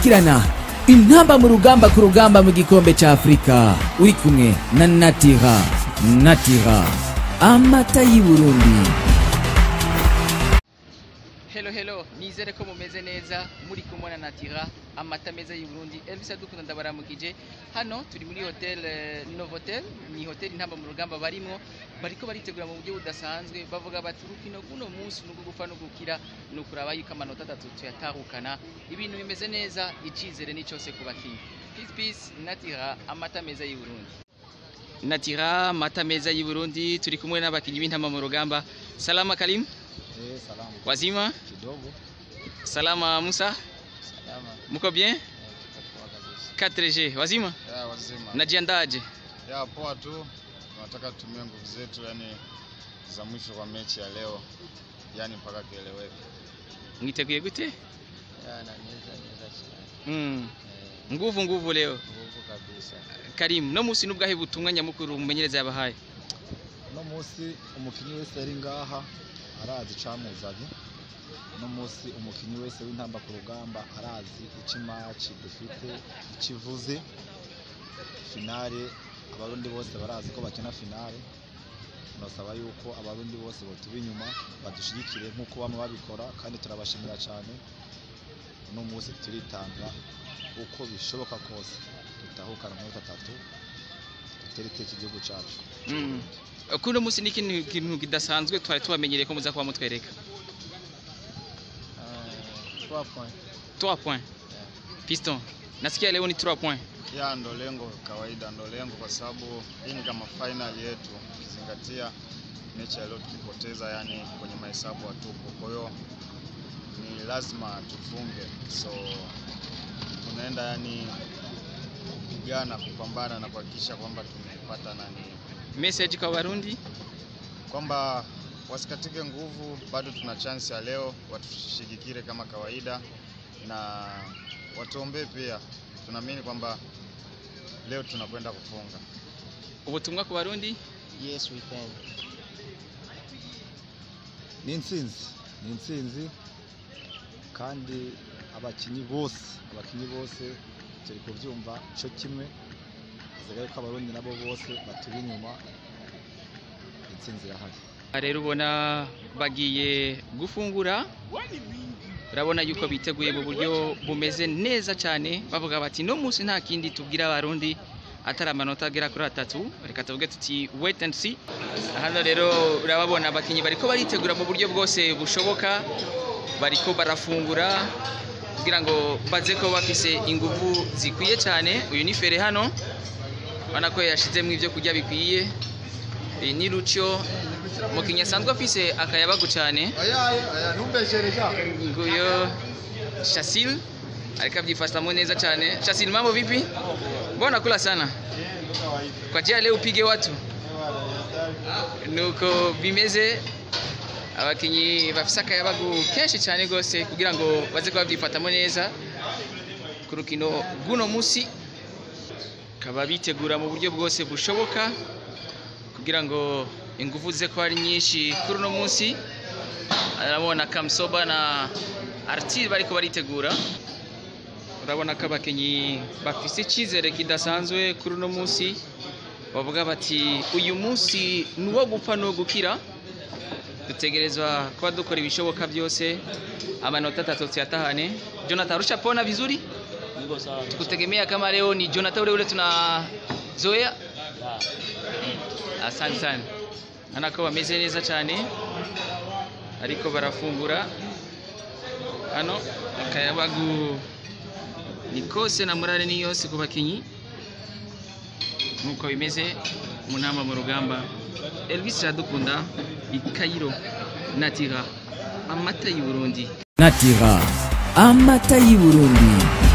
kurikirana intamba mu rugamba ku rugamba mu gikombe cya afurika uri kumwe na natira natira amata y'i burundi Hello hello, nizere ko mumeze neza muri kumwe na Natira amata meza y'u Burundi. Elvis adukunda ndabaramukije. Hano turi muri hotel eh, Novotel, ni hotel intamba mu rugamba barimo bariko baritegura mu buryo budasanzwe bavuga bati urukino kuno munsi nuko gupfa no gukira no kuraba yuko amanota atatu tuyatahukana. Ibintu bimeze neza, icizere ni cyose ku bakinyi. Peace peace, Natira amata meza y'u Burundi. Natira amata meza y'u Burundi turi kumwe n'abakinyi b'intamba mu rugamba. Salama Kalim, Eh, salama wazima? kidogo. Salama Musa, Salama. muko bien? Eh, tutakuwa kabisa. 4G, wazima? Ya wazima. Najiandaje? Ya poa tu. Tunataka tutumie nguvu zetu yani za mwisho kwa mechi ya leo. Yani mpaka kieleweke. Mwiteguye gute? Ya na neza neza cyane. Mm. Eh, Nguvu nguvu leo. nguvu kabisa. Karim, no musi nubwahe butumwa nyamukuru mumenyereza yabahaye. Uno munsi umukinyi wese ari ngaha arazi icamuzanye. Uno munsi umukinyi wese w'intamba ku rugamba arazi ico imaci dufite ico ivuze. Finale abarundi bose barazi ko bakina finale. Turasaba yuko abarundi bose botuba inyuma badushigikire nk'uko bamwe babikora kandi turabashimira cyane. Uno munsi turitanga uko bishoboka kose tutahukana amanota atatu dutere iteka igihugu cyacu. Mm. Kuno musi ni ikintu ikintu kidasanzwe twari tubamenyereye ko muza kuba mutwereka. Trois points. 3 points. Piston. Nasikia leo ni 3 points. Ya ndo lengo kawaida, ndo lengo kwa sababu hii ni kama final yetu, ukizingatia mechi ya leo tukipoteza, yani kwenye mahesabu hatupo. Kwa hiyo ni lazima tufunge, so tunaenda yani kupigana, kupambana na kuhakikisha kwamba tumepata nani Message kwa Warundi. kwamba wasikatike nguvu, bado tuna chance ya leo, watushigikire kama kawaida na watuombee pia. Tunaamini kwamba leo tunakwenda kufunga. Ubutumwa ku Warundi. Yes, we can. Ni intsinzi, ni intsinzi kandi abakinyi bose, abakinyi bose turi kubyumva cyo kimwe. Hazaga ko abarundi nabo bose baturi inyuma. Intsinzi irahari. rero ubona bagiye gufungura urabona yuko biteguye mu buryo bumeze neza cyane bavuga bati no munsi nta kindi tubwira abarundi atari amanota agera kuri atatu reka tuvuge tuti wait and see hano rero urababona abakinnyi bariko baritegura mu buryo bwose bushoboka bariko barafungura kugira ngo baze ko bafise ingufu zikwiye cyane uyu ni fere hano ubona ko yashizemo ibyo kurya bikwiye iyi ni rucyo umukinnyi asanzwe afise akayabagu cyane nguyo Shasil ariko abyifashamo neza cyane Shasil mambo vipi mbona kula sana kwa jia leo upige watu nuko bimeze abakinnyi bafise akayabagu kenshi cyane rwose kugira ngo baze kuba babyifatamo neza ku rukino rw'uno munsi bakaba bitegura mu buryo bwose bushoboka kugira ngo ingufu ze ko ari nyinshi kuri uno munsi urabona kamusoba na aritiri bariko baritegura urabona ko abakinnyi bafise icyizere kidasanzwe kuri uno munsi bavuga bati uyu munsi ni uwo gupfa n'uwo gukira dutegerezwa kuba dukora ibishoboka byose amanota atatu tuyatahane jonathan rushapona vizuri tukutegemea kama leo ni jonathan ule ule tunazoea asante sana urabona ko bameze neza cyane ariko barafungura hano akayabagu ni kose na morale ni yose ku bakinnyi nk'uko bimeze mu nama mu rugamba elvis iradukunda i kayiro natira amata y'i burundi natira amata y'i burundi